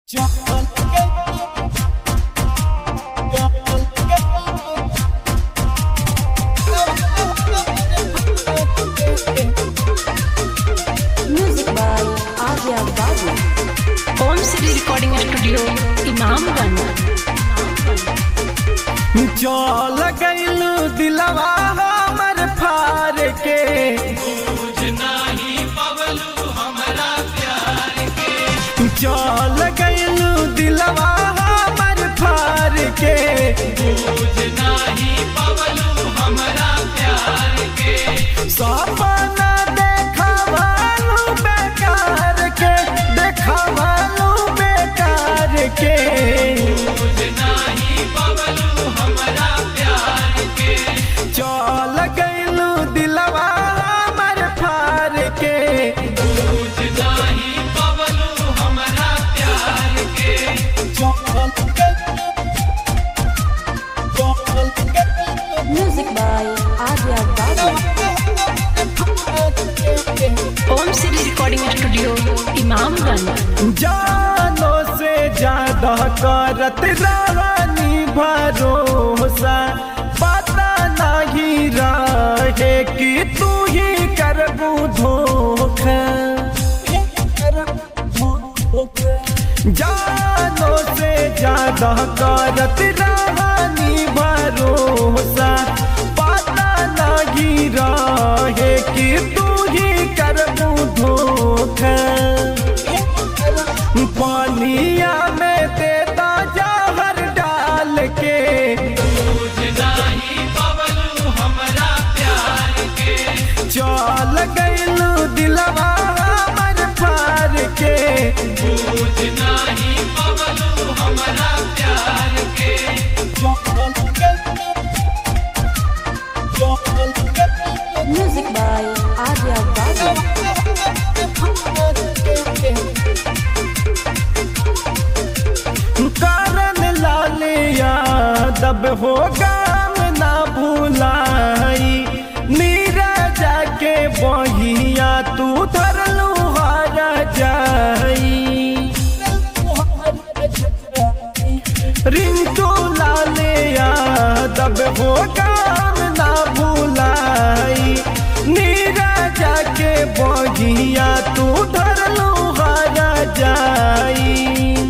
Music by Arya Babu. Om Shri recording studio Imamganj चल गईल दिलवा हमर फार के चल गईल दिलवा हमर फार के सपना देखावालू बेकार के देखावालू बेकार के चल गईलू दिलवा हमर फार के Music by Arya Babu. Om Shri recording studio Imamganj जानो से ज्यादा करत रानी भरोसा पता नहीं रहे कि तू ही करबू धोखा जानो से ज्यादा करत रानी भरोसा पता नहीं रहे कि तू ही करबू धोखा पानिया में देता जहर डाल के चल गईलू दिलवा हमर फार के Music by Arya Babu. कारण लाल यादव हो गाम ना भुलाई मीरा जाके बहिया तू धरलू हारा जाई रिंटू लाल यादव हो काम ना भुलाई नीरा जाके बगिया तू धरलू हारा जाई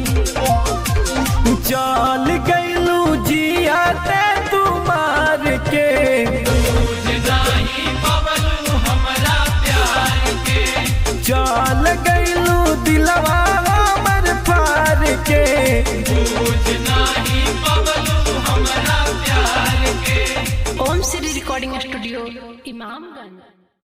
चल गईलू जिया ते तू मार के चल गईलू दिलवा हमर फार के ओम श्री रिकॉर्डिंग स्टूडियो इमामगंज